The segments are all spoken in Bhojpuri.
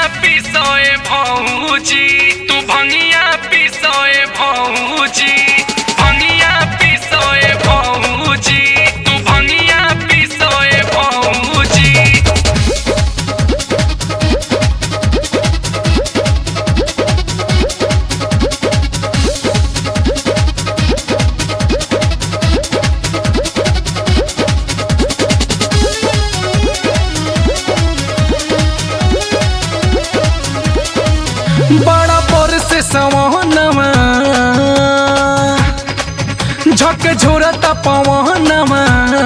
पिसोए भौजी तू भंगिया पिसोए भौजी भंगिया पिसोए भौजी तू भंगिया पिसोए भौजी बड़ा पर से सवहनवा झक झोरता पवनवा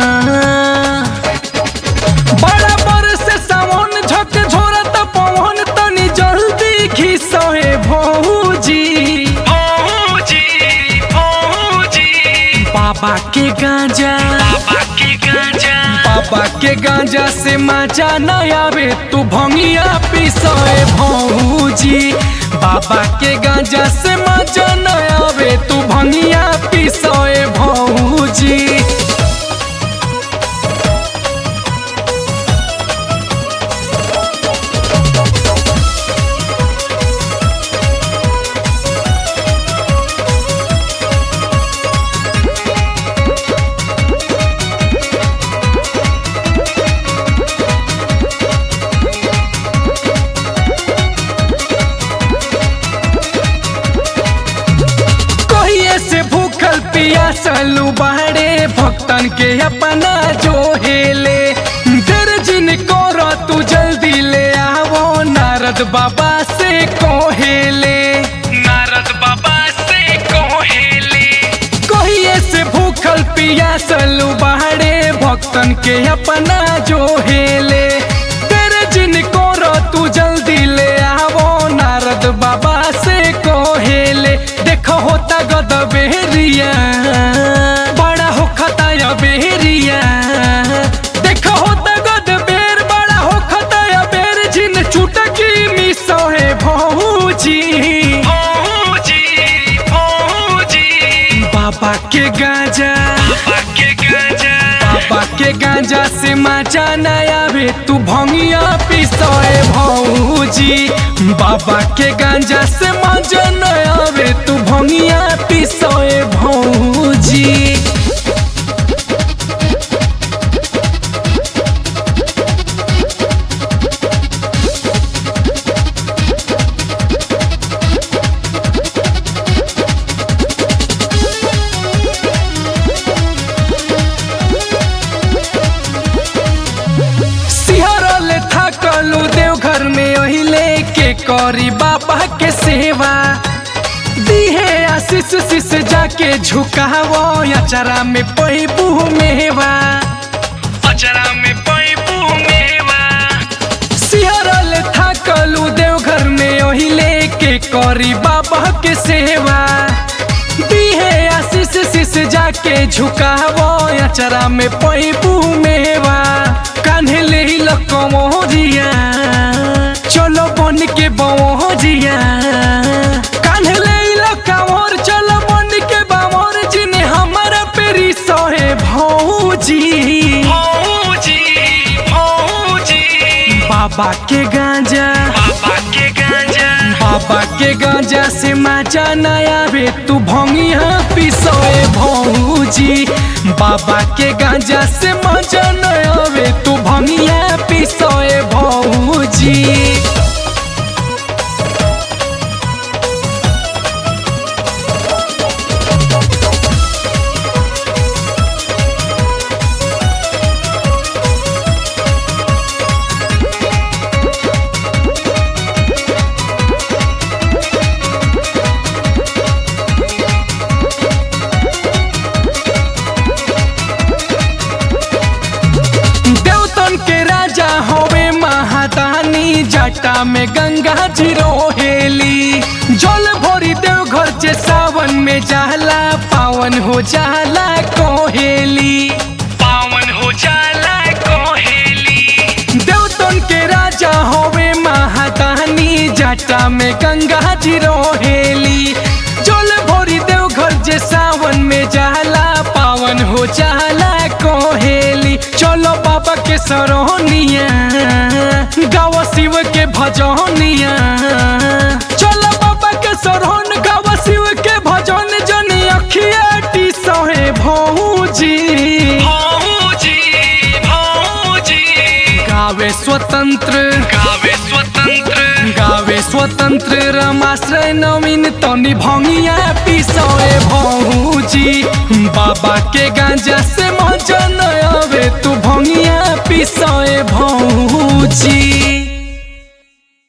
बड़ा पर से सावन झक झोरता पवन तनी जल्दी घिसहे भौजी भौजी भौजी बाबा के गांजा बाबा की गांजा बाबा के गांजा से मजा न आवे तू भंगिया पिसोए भौजी बाबा के गांजा से मजा न आवे तू भंगिया पिसोए भौजी कहिए से भूखल पियासलू बाड़े भक्तन के अपना जो हेले देर जिन कर तू जल्दी ले आवो नारद बाबा से कोहेले नारद बाबा से कोहेले कहिए से भूखल पियासलू बाड़े भक्तन के अपना जो हेले तेरे जिन कर तू जल्दी ले आवो नारद बाबा से कोहेले देखो होता गद बेहरिया बड़ा हो खताया बेहरिया देखो होता गद बेर बड़ा हो खताया बेर जिन चुटकी मिसोहे भौजी भौजी भौजी बाबा के गांजा बाबा के गांजा बाबा के गांजा से मजा न आवे तू भंगिया पिसोए भौजी बाबा के गांजा से मजा न आवे तू भंगिया पिसोए भौजी सिहरल थकलू देवघर में अहिले के करी बाबा के सेवा दिहे आशीष शीश जाके झुकावो अचरा में पैबू मेवा अचरा में पैबू मेवा सिहरल थकलू देवघर में अहिले के करी बाबा के सेवा दिहे आशीष शीश जाके झुकावो अचरा में पैबू मेवा कान्हे ले लकमोरिया चलो बन के बमोरिया कान्हे ले लकमोर चलो बन के बमोर जिने हमारा पेरी सहे भौजी भौजी भौजी बाबा के गांजा बाबा के गांजा बाबा के गांजा से मजा न आवे तू भंगिया पिसोए भौजी बाबा के गांजा से मजा न आवे तू भंगिया पिसोए भौजी देवतन के राजा होवे महादानी जटा में गंगा जी रोहेली जल भरी देवघर जे सावन में जाला पावन हो जाला कोहेली पावन हो जाला कोहेली देवतन के राजा होवे महादानी जटा में गंगा जी रोहेली जल भरी देवघर जे सावन में जाला पावन हो जाला कोहेली चलो बाबा के सरोनिया गावा शिव के भजनिया स्वतंत्र गावे स्वतंत्र गावे स्वतंत्र रमाश्रय नवीन तनी भंगिया पिसोए भौजी बाबा के गांजा से मजा न आवे तू भंगिया पिसोए भौजी